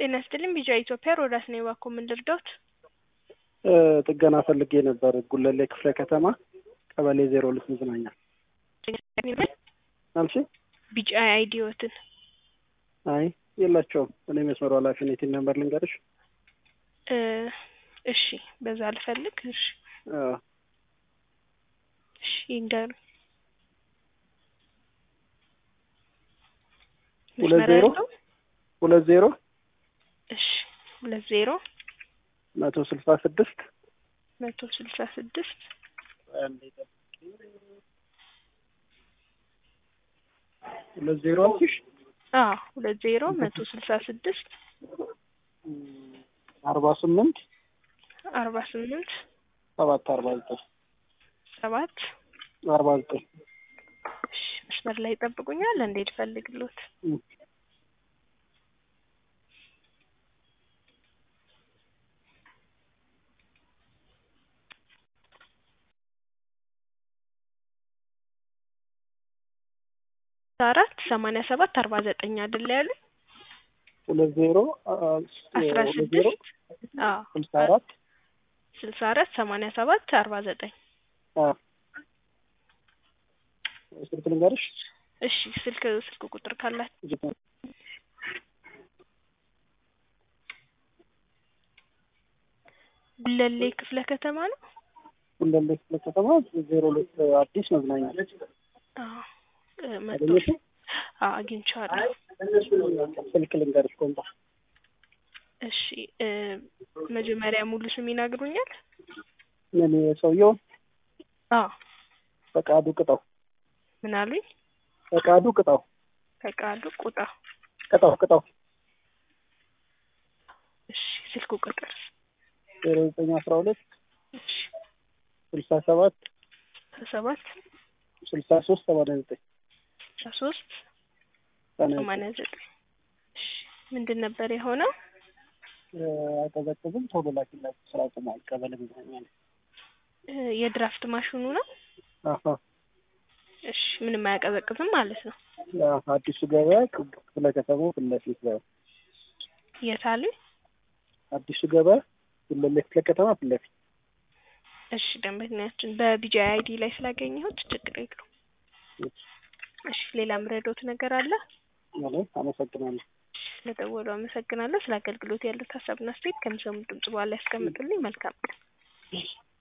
ጤና ይስጥልኝ ቢጫ ኢትዮጵያ ሮዳስ ነኝ። እባክዎ ምን ልርዳዎት? ጥገና ፈልጌ ነበር። ጉለሌ ክፍለ ከተማ ቀበሌ ዜሮ ሁለት መዝናኛ አልሽ? ቢጫ አይዲዎትን አይ የላቸውም። እኔ መስመሩ ኃላፊ ነኝ። ቲን ነምበር ልንገርሽ? እ እሺ በዛ ልፈልግ። እሺ አዎ እሺ ይንገሩ። ሁለት ዜሮ ሁለት ዜሮ እሺ ሁለት ዜሮ መቶ ስልሳ ስድስት መቶ ስልሳ ስድስት ሁለት ዜሮ አልኩሽ። አዎ ሁለት ዜሮ መቶ ስልሳ ስድስት አርባ ስምንት አርባ ስምንት ሰባት አርባ ዘጠኝ ሰባት አርባ ዘጠኝ እሺ መስመር ላይ ይጠብቁኛል። እንዴት ፈልግሎት? አራት ሰማንያ ሰባት አርባ ዘጠኝ አይደለ ያሉ ሁለት ዜሮ አስራ ሁለት ዜሮ ስድስት አዎ ስልሳ አራት ስልሳ አራት ሰማንያ ሰባት አርባ ዘጠኝ አዎ ስልክ ልንገርሽ? እሺ ስልክ ስልክ ቁጥር ካላችሁ ጉለሌ ክፍለ ከተማ ነው። ጉለሌ ክፍለ ከተማ ዜሮ ሁለት አዲስ መዝናኛ አዎ እ መቶ አገኘሽው? አዎ አግኝቼዋለሁ። ስልክ ልንገርሽ ቆንጣ እሺ እ መጀመሪያ ሙሉ ስም ይነግሩኛል? ምን ሰውየው አዎ ፈቃዱ ቅጣው ምን አሉኝ? ፈቃዱ ቅጣው ፈቃዱ ቁጣ ቅጣው ቅጣው እሺ ስልክ ቁጥር ዜሮ ዘጠኝ አስራ ሁለት እሺ ስልሳ ሰባት ሰባት ስልሳ ሶስት ሰማንያ ዘጠኝ አስራ ሶስት ሰማንያ ሰማንያ ዘጠኝ እሺ ምንድን ነበር የሆነው? አቀዘቅዝም ቶሎ ላኪላችሁ ስራ ቆሟል። ቀበሌ መዝናኛ ነው። እ የድራፍት ማሽኑ ነው። አሀ እሺ ምንም አያቀዘቅዝም ማለት ነው። አዎ፣ አዲሱ ገበያ ክፍለ ከተማው ፊት ለፊት ነው። የት አሉኝ? አዲሱ ገበያ ጉለሌ ክፍለ ከተማ ፊት ለፊት እሺ ደንበኛችን በቢጂ አይዲ ላይ ስላገኘሁት ችግር የለውም። እሺ ሌላ ምረዶት ነገር አለ? ማለት አመሰግናለሁ። ስለደወሉ አመሰግናለሁ። ስለ አገልግሎት ያሉት ሀሳብና አስተያየት ከሚሰሙት ድምጽ በኋላ ያስቀምጡልኝ። መልካም ቀን።